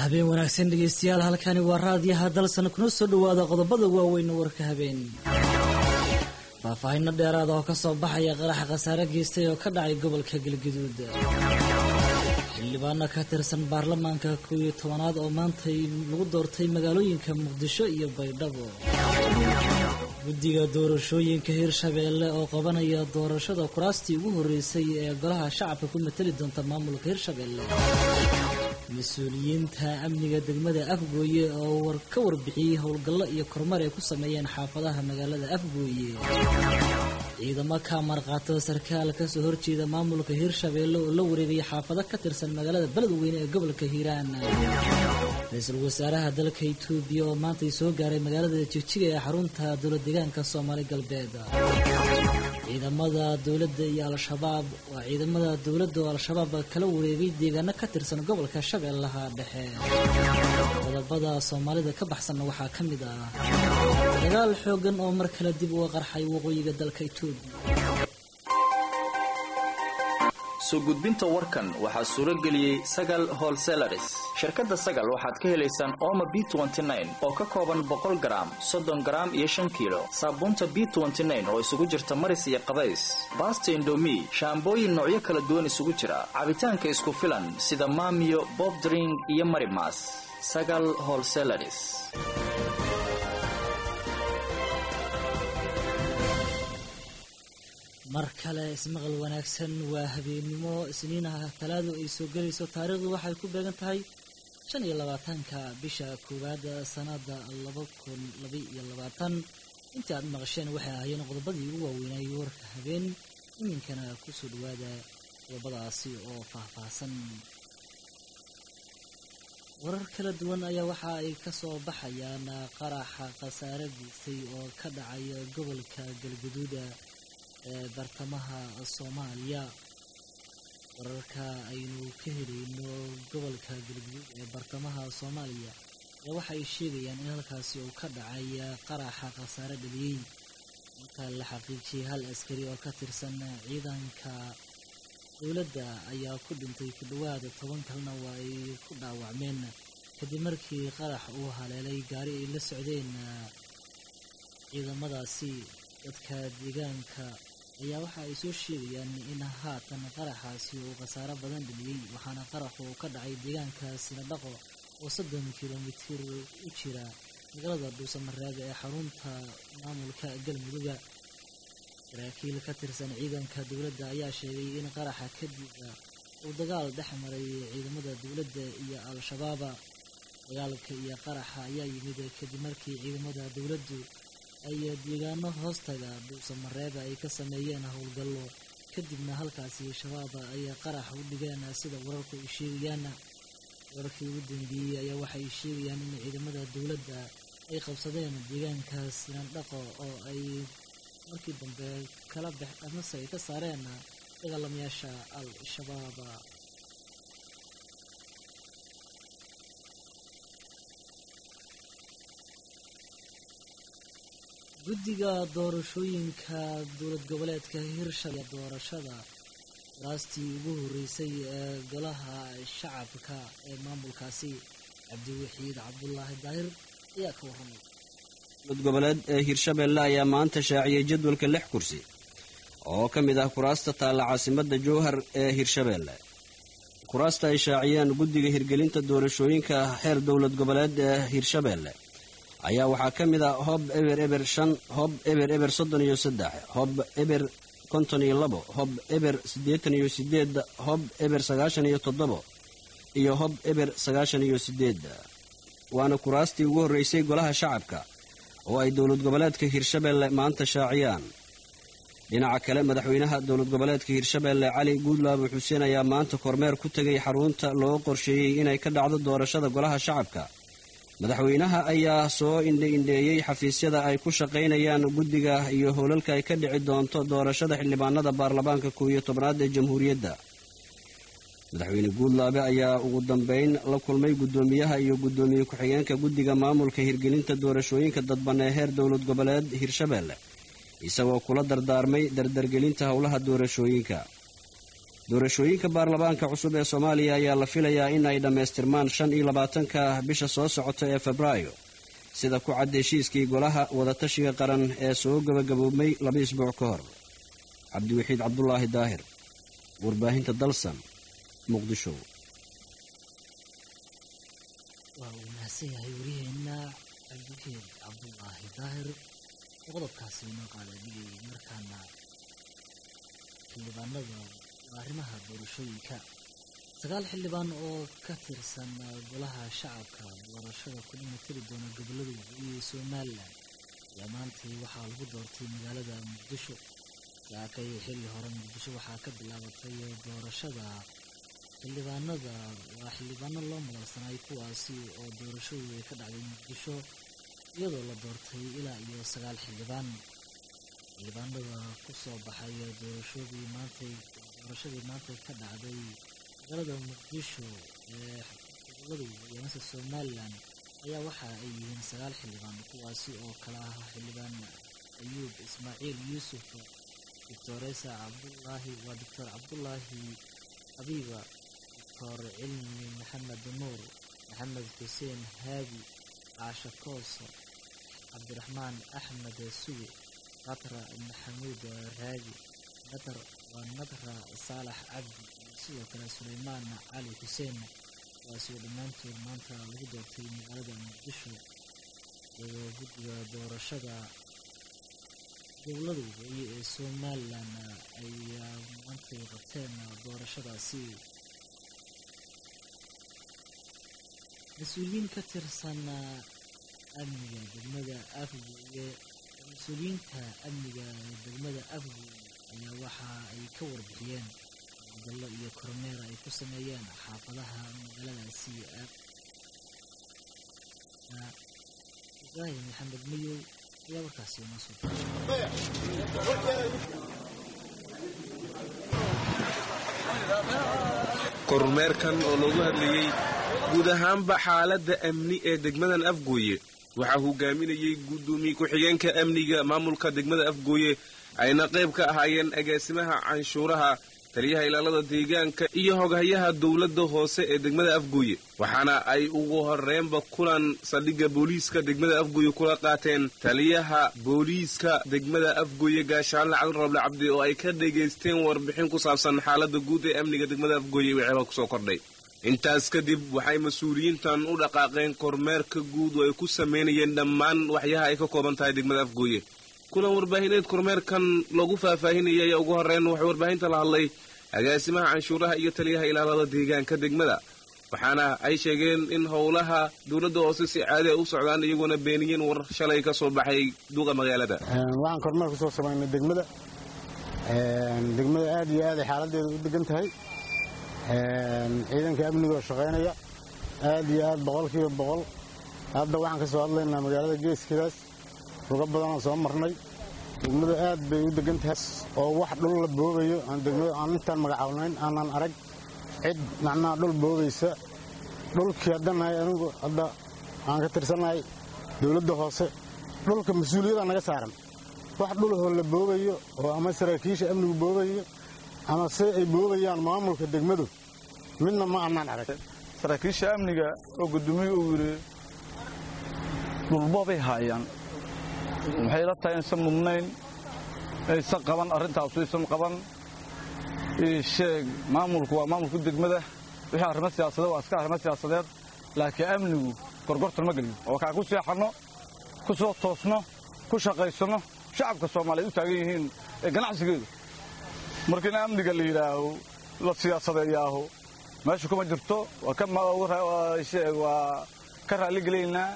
habeen wanaagsan dhegeystayaal halkani waa raadiyaha dalsan kuna soo dhowaada qodobada waaweyn warka habeen faahfaahinno dheeraada oo kasoo baxaya qaraxa khasaare geystay oo ka dhacay gobolka galgaduud xildhibaano ka tirsan baarlamaanka kow iyo tobanaad oo maantay lagu doortay magaalooyinka muqdisho iyo baydhabo guddiga doorashooyinka hirshabeelle oo qabanaya doorashada kuraastii ugu horreysay ee golaha shacabka ku matali doonta maamulka hirshabeelle mas-uuliyiinta amniga degmada afgooye oo ka warbixiyey howlgallo iyo kormar ay ku sameeyeen xaafadaha magaalada afgooye ciidamo ka marqaato sarkaal kasoo horjeeda maamulka hirshabeelle oo la wareegaya xaafado ka tirsan magaalada beledweyne ee gobolka hiiraan ra-iisul wasaaraha dalka itoobiya oo maantay soo gaaray magaalada jigjiga ee xarunta dowlad deegaanka soomaali galbeed ciidamada dowladda iyo al-shabaab waa ciidamada dowladda oo al-shabaab kala wareegay deegaano ka tirsan gobolka shabeellaha dhexe qodobada soomaalida ka baxsanna waxaa ka mid ah dagaal xoogan oo mar kale dib uga qarxay waqooyiga dalka itoobiya soo gudbinta warkan waxaa suuro geliyey sagal holselaris shirkadda sagal waxaad ka helaysaan ooma b oo ka kooban boqol garaam soddon garaam iyo shan kiilo saabuunta b oo isugu jirta maris iyo qabays baasta indomi shaambooyin noocyo kala duwan isugu jira cabitaanka isku filan sida maamiyo bobdring iyo marimas sagal holselaris mar kale ismaqal wanaagsan waa habeennimo isniinaha talaadu ay soo gelayso taariikhdu waxay ku beegan tahay shan iyo labaatanka bisha koowaad sanada laba kun laba iyo labaatan intii aad maqasheen waxay ahaayeen qodobadii ugu waaweynayay warka habeen iminkana kusoo dhawaada qodobadaasi oo faahfaahsan warar kala duwan ayaa waxa ay kasoo baxayaan qaraxa khasaare geystay oo ka dhacaya gobolka galgaduuda ee bartamaha soomaaliya wararka aynu ka helayno gobolka galguduud ee bartamaha soomaaliya ayaa waxa ay sheegayaan in halkaasi uu ka dhacay qaraxa khasaare dhaliyey marka la xaqiijiyay hal askari oo ka tirsan ciidanka dowladda ayaa ku dhintay ku dhowaada toban kalena waa ay ku dhaawacmeen kadib markii qarax uu haleelay gaari ay la socdeen ciidamadaasi dadka deegaanka ayaa waxa ay soo sheegayaan in haatan qaraxaasi uu khasaaro badan dhaliyey waxaana qaraxu uu ka dhacay deegaanka sinadhaqo oo soddon kilomitir u jira magaalada dhuusamareebe ee xarunta maamulka galmuduga saraakiil ka tirsan ciidanka dowladda ayaa sheegay in qaraxa kadib uu dagaal dhex maray ciidamada dowladda iyo al-shabaaba dagaalka iyo qaraxa ayaa yimid kadib markii ciidamada dowladdu ay deegaano hoostaga dhuusamareeba ay ka sameeyeen howlgallo kadibna halkaasi shabaab ay qarax u dhigeen sida wararku ay sheegayaan wararkii ugu dambeeyey ayaa waxay sheegayaan in ciidamada dowladda ay qabsadeen deegaanka sinandhaqo oo ay markii dambe kala bex amase ay ka saareen dagaalamayaasha al-shabaab guddiga doorashooyinka dowlad goboleedka hirshabelle doorashada waraastii ugu horreysay ee golaha shacabka ee maamulkaasi cabdiwaxiid cabdulaahi daahir ayaa ka warramay dowlad goboleed ee hirshabelle ayaa maanta shaaciyey jadwalka lix kursi oo ka mid ah kuraasta taalla caasimadda jowhar ee hirshabelle kuraasta ay shaaciyeen guddiga hirgelinta doorashooyinka xeer dowlad goboleed ee hirshabelle ayaa waxaa ka mid ah hob eber eber shan hob eber eber soddon iyo saddex hob eber konton iyo labo hob eber siddeetan iyo sideed hob eber sagaashan iyo toddobo iyo hob eber sagaashan iyo sideed waana kuraastii ugu horreysay golaha shacabka oo ay dowlad goboleedka hirshabelle maanta shaaciyaan dhinaca kale madaxweynaha dowlad goboleedka hirshabelle cali guudlaabo xuseen ayaa maanta kormeer ku tegay xarunta loo qorsheeyey inay ka dhacdo doorashada golaha shacabka madaxweynaha ayaa soo indhe-indheeyey xafiisyada ay ku shaqaynayaan guddiga iyo howlalka ay ka dhici doonto doorashada xildhibaanada baarlamaanka kow iyo tobnaad ee jamhuuriyadda madaxweyne guudlaabe ayaa ugu dambeyn la kulmay guddoomiyaha iyo guddoomiye ku-xigeenka guddiga maamulka hirgelinta doorashooyinka dadban ee heer dowlad goboleed hirshabelle isagoo kula dardaarmay dardargelinta howlaha doorashooyinka doorashooyinka baarlamaanka cusub ee soomaaliya ayaa la filayaa in ay dhammaystirmaan shan iyo labaatanka bisha soo socota ee febraayo sida ku cad heshiiskii golaha wadatashiga qaran ee soo gabagaboobmay laba isbuuc ka hor cabdiwaxiid cabdulaahi daahir warbaahinta dalsan muqdisho waa uu mahadsan yahay waryaheena cabdiwaxiid cabdulaahi daahir oo qodobkaasi inoo qaada dhigay markaana xildhibaanada arrimaha doorashooyinka sagaal xildhibaan oo ka tirsan golaha shacabka doorashada ku dhimatiri doona gobolada waqooyi ee somalilan ayaa maantay waxaa lagu doortay magaalada muqdisho saakay xilli hore muqdisho waxaa ka bilaabatay doorashada xildhibaanada waa xildhibaano loo madalsanay kuwaasi oo doorashadu ay ka dhacday muqdisho iyadoo la doortay ilaa iyo sagaal xildhibaan xildhibaanada ku soo baxay doorashadii maantay doorashadii maanta ka dhacday magaalada muqdisho ee gobolada waqooyi mase somalilan ayaa waxa ay yihiin sagaal xildhibaan kuwaasi oo kala ah xildhibaan ayuub ismaaciil yuusuf doctoresa cabdulaahi waa doctor cabdulaahi xabiiba doctor cilmi maxamed nuur maxamed xuseen haabi caasha kooso cabdiraxmaan axmed suge qatra maxamuud raagi nadar waa nadra saalax cabdi iyo sidoo kale suleymaan cali xuseen kuwaasi oo dhammaantood maanta lagu doortay magaalada muqdisho iyadoo guddiga doorashada gobolada waqooyi ee somalilan ay maantay qabteen doorashadaasi mas-uuliyiin ka tirsan amniga degmada afguye mas-uuliyiinta amniga degmada afguye ayaa waxa ay ka warbixiyeen howlgallo iyo kormeer ay ku sameeyeen xaafadaha magaaladaasi ibraahim maxamed mayow ayaa warkaasi inoo soo kormeerkan oo loogu hadlayey guud ahaanba xaaladda amni ee degmadan afgooye waxaa hogaaminayey guddoomiye ku-xigeenka amniga maamulka degmada afgooye ayna qayb ka ahaayeen agaasimaha canshuuraha taliyaha ilaalada deegaanka iyo hoghayaha dowladda hoose ee degmada afgooye waxaana ay ugu horreynba kulan saldhigga booliiska degmada afgooye kula qaateen taliyaha booliiska degmada afgooye gaashaanle cali roble cabdi oo ay ka dhegaysteen warbixin ku saabsan xaaladda guud ee amniga degmada afgooye wixeba kusoo kordhay intaas kadib waxay mas-uuliyiintan u dhaqaaqeen kormeerka guud oo ay ku samaynayeen dhammaan waxyaha ay ka kooban tahay degmada afgooye kulan warbaahineed kormeerkan lagu faahfaahinayay ayaa ugu horreyn waxay warbaahinta la hadlay agaasimaha canshuuraha iyo taliyaha ilaalada deegaanka degmada waxaana ay sheegeen in howlaha dowladda hoose si caadi ay u socdaan iyagoona beeniyeen war shalay ka soo baxay duuqa magaalada waxaan kormeer ku soo samaynay degmada degmada aad iyo aaday xaaladeeda u degan tahay ciidanka amniga oo shaqaynaya aad iyo aad boqolkiiba boqol hadda waxaan ka soo hadlaynaa magaalada geeskidaas ruga badanoo soo marnay degmadu aad bay u degan tahay oo wax dhul la boobayo aan intaan magacawnayn aanan arag cid macnaha dhul boobaysa dhulkii haddanahay anigu hadda aan ka tirsannahay dowladda hoose dhulka mas-uuliyaddaa naga saaran wax dhulahoo la boobayo oo ama saraakiisha amnigu boobayo ama se ay boobayaan maamulka degmadu midna ma annaan arag saraakiisha amniga oo guddoomiye uu yidhi dhulboobay haayaan waxay la tahay insan mudnayn aysan qaban arrintaasu aysan qaban sheeg maamulku waa maamulku degmada wixii arrimo siyaasadeed waa iska arrimo siyaasadeed laakiin amnigu gorgortan ma geliyo oo kaa ku seexanno ku soo toosno ku shaqaysanno shacabka soomaaliyeed u taagan yihiin ee ganacsigeedu marka in amniga la yidhaaho la siyaasadeeyaaho meesha kuma jirto waa ka raalligelaynaa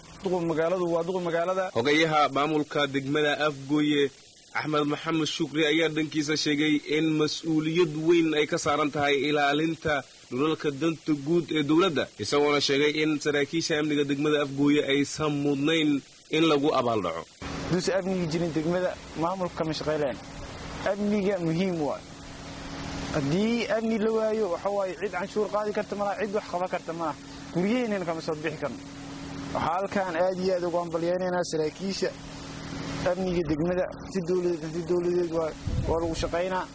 hogayaha maamulka degmada afgooye axmed maxamed shukri ayaa dhankiisa sheegay in mas-uuliyad weyn ay ka saaran tahay ilaalinta dhulalka danta guud ee dowladda isagoona sheegay in saraakiisha amniga degmada afgooye aysan mudnayn in lagu abaaldhaco duusa amnigi jirin degmada maamulka ma shaqayleen amniga muhiim waay haddii amni la waayo waxa waaye cid canshuur qaadi karta malaha cid wax qaban karta malaha guryaheennana kama soo bixi karno waxaa halkaan aad iyo aad ugu hambalyaynaynaa saraakiisha amniga degmada si dowladeed si dowladeed waa lagu shaqaynaa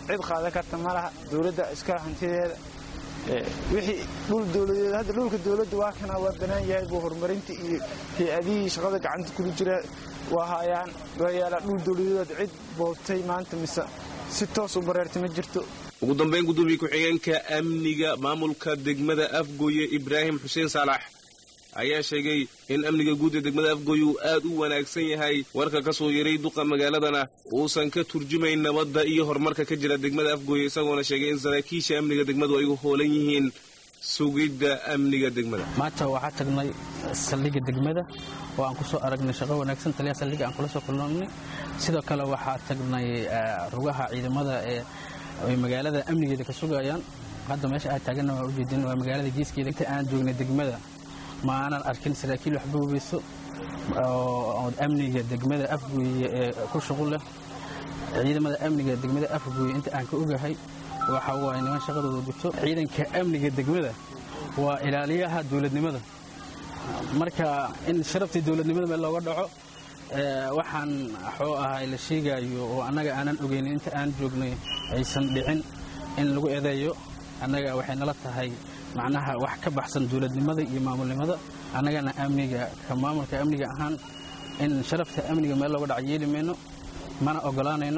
cid qaadan karta ma laha dowladda iska hantideeda wixii dhul dowladeed hadda dhulka dowladda waa kana waa banaan yahay buu horumarinta iyo hay-adihii shaqada gacanta kula jira waa hayaan waa yaalaa dhul dowladeed cid boobtay maanta mise si toos u bareertay ma jirto ugu dambayn gudoomiye ku-xigeenka amniga maamulka degmada afgooye ibraahim xuseen saalax ayaa sheegay in amniga guud ee degmada afgooye uu aad u wanaagsan yahay warka ka soo yaray duqa magaaladana uusan ka turjumayn nabadda iyo horumarka ka jira degmada afgooye isagoona sheegay in saraakiisha amniga degmadu ay u hoolan yihiin sugidda amniga degmada maanta waxaa tagnay saldhigga degmada oo aan ku soo aragnay shaqo wanaagsan taliyaha saldhigga aan kula soo kulnoonnay sidoo kale waxaa tagnay rugaha ciidamada ee ay magaalada amnigeeda ka sugayaan hadda meesha aad taaganna waa ujeedin waa magaalada geeskeeda inta aan joognay degmada ma aanan arkin saraakiil waxba hubeyso oo amniga degmada afgooye ee ku shuqul leh ciidamada amniga degmada afgooye inta aan ka ogahay waxa waaye niman shaqadooda guto ciidanka amniga degmada waa ilaaliyaha dowladnimada marka in sharaftii dowladnimada meel looga dhaco waxaan waxuu ahay la sheegayo oo annaga aanan ogeynin inta aan joognay aysan dhicin in lagu eedeeyo annaga waxay nala tahay macnaha wax ka baxsan dowladnimada iyo maamulnimada annagana amniga ka maamulka amniga ahaan in sharafta amniga meel looga dhaco yeeli mayno mana ogolaanayno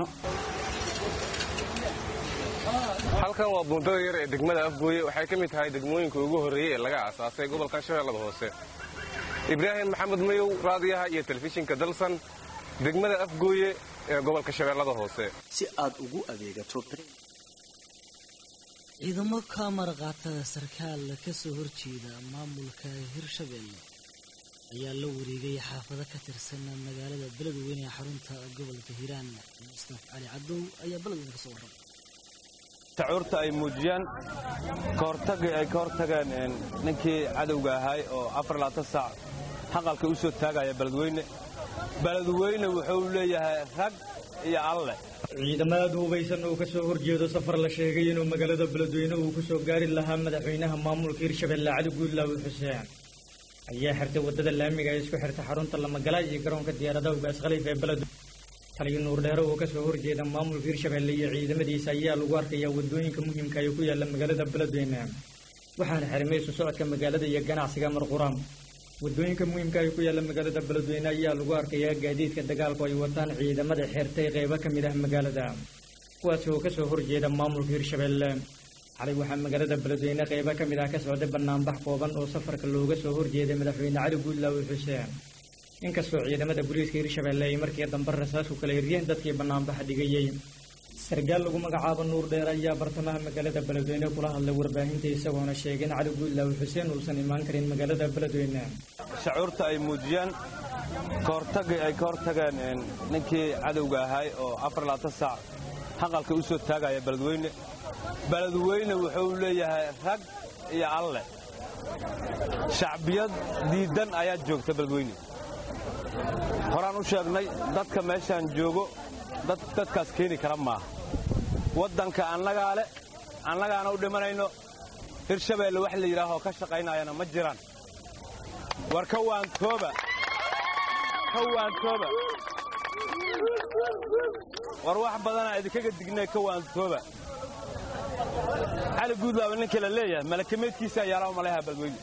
halkan waa buundada yar ee degmada afgooye waxay ka mid tahay degmooyinka ugu horreeyey ee laga aasaasay gobolkan shabeellada hoose ibraahim maxamed mayow raadiyaha iyo telefishinka dalsan degmada afgooye ee gobolka shabeellada hoose si aad ugu adeegato ciidamo ka marqaatada sarkaal ka soo horjeeda maamulka hirshabelle ayaa la wareegay xaafado ka tirsan magaalada beledweyne ee xarunta gobolka hiiraan mustaf cali cadow ayaa beledweyne ka soo warramay shacuurta ay muujiyaan kahortagii ay ka hortageen ninkii cadowga ahay oo afar laatan saac haqalka u soo taagaya beledweyne beledweyne wuxuu leeyahay rag iyo alleh ciidamada hubaysan oo ka soo horjeedo safar la sheegay inuu magaalada beledweyne uu ku soo gaari lahaa madaxweynaha maamulka hirshabelle cali guudlaawi xuseen ayaa xirtay waddada laamiga ee isku xirta xarunta lamagala iyo garoonka diyaaradaha ugaas khaliif ee beledweyne taliyo nuurdheere oo ka soo horjeeda maamulka hirshabelle iyo ciidamadiisa ayaa lagu arkayaa waddooyinka muhiimka ee ku yaalla magaalada beledweyne waxaana xarimay isu socodka magaalada iyo ganacsiga marquraam waddooyinka muhiimka ay ku yaalla magaalada beledweyne ayaa lagu arkayaa gaadiidka dagaalku ay wataan ciidamada xeertay qaybo ka mid ah magaalada kuwaasi oo ka soo horjeeda maamulka hirshabelle xalay waxaa magaalada beledweyne qaybo ka mid ah ka socday banaanbax kooban oo safarka looga soo horjeeday madaxweyne cali guudlaawi xuseen inkastoo ciidamada booliiska hirshabelle ay markii dambe rasaas ku kala hiryeen dadkii banaanbaxa dhigayey sargaal lagu magacaabo nuur dheer ayaa bartamaha magaalada beledweyne kula hadlay warbaahinta isagoona sheegay in cali guudlaawi xuseen uusan imaan karin magaalada beledweyne shacuurta ay muujiyaan kahortagii ay ka hortageen ninkii cadowga ahay oo afar laatan saac haqalka u soo taagaya beledweyne beledweyne wuxuu leeyahay rag iyo alleh shacbiyad diidan ayaa joogta beledweyne horaan u sheegnay dadka meeshaan joogo dad dadkaas keeni kara maaha waddanka annagaa leh annagaana u dhimanayno hirshabeelle wax la yidhaahoo ka shaqaynayana ma jiraan war ka waantooba ka waantooba war wax badanaa idinkaga dignay ka waantooba cali guudlaaba ninkii la leeyahay malakameedkiisa ayaalaha malaha beledweyne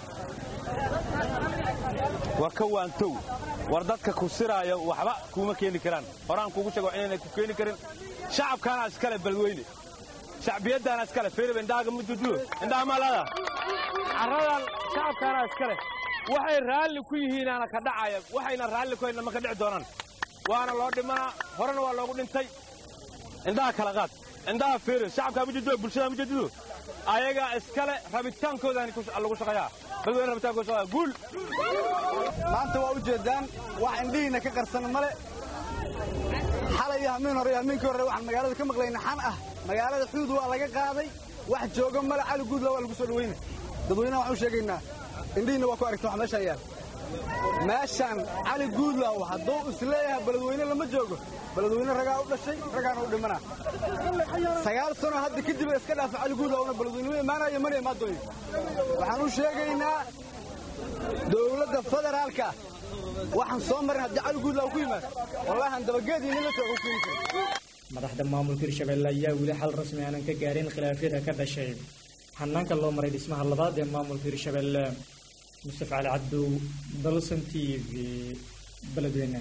war ka waantow war dadka ku siraayo waxba kuuma keeni karaan horaan kuugu sheego inaynay ku keeni karin shacabkaana iskale beledweyne shacbiyaddaana iskale firib indhaaga mududulo indhaha maalada carradan shacabkaana iskale waxay raalli ku yihiinaana ka dhacaya waxayna raalli ku hayna ma ka dhici doonaan waana loo dhimanaa horena waa loogu dhintay indhaha kala qaad indhaha fiiri shacabkaa mujadulo bulshada mujadulo ayagaa iskale rabitaankoodaani lagu shaqeeyaa beledweyne rabitaankooda shaqeeyaa guul maanta waa ujeeddaan wax indhihiinna ka qarsan male xalay iyo hamiin hore iyo hamiinkii hore waxaan magaalada ka maqlayna xan ah magaalada xuud waa laga qaaday wax jooga male cali guudla waa lagu soo dhaweyna dadweynaha waxaan u sheegaynaa indhihiinna waa ku aragta wax meeshaan yaal meeshaan cali guudlaaw hadduu isleeyahay beledweyne lama joogo beledweyne ragaa u dhashay ragaana u dhimanaa sagaal sano hadda kadib iska dhaafa cali guudlaawna beledweyne imaanayo mana imaadooyo waxaan u sheegaynaa dowladda federaalka waxaan soo marin haddii cali guudlaaw ku yimaad wallahi aan dabageedii nila soo keeni karin madaxda maamulka hirshabelle ayaa weli xal rasmi aanan ka gaarin khilaafyada ka dhashay hanaanka loo maray dhismaha labaad ee maamulka hirshabelle mustafa cali cabdow dalsan t v beledweyne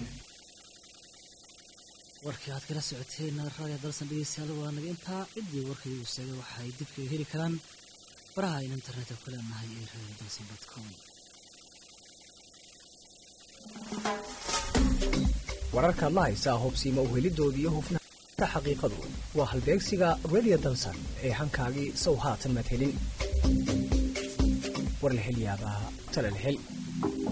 warkii aad kala socoteen raadiyo dalsan dhegeystayaal waa naga intaa ciddii warkii uu sheegay waxay dib kaga heli karaan baraha aynu internetka ku leenahay ee radio dalsan dot com wararkaad la haysaa hubsiima uhelidoodii iyo hufnaanta xaqiiqadu waa halbeegsiga radio dalsan ee hankaagii sow haatan madhelin war la hel yaabaa tala la hel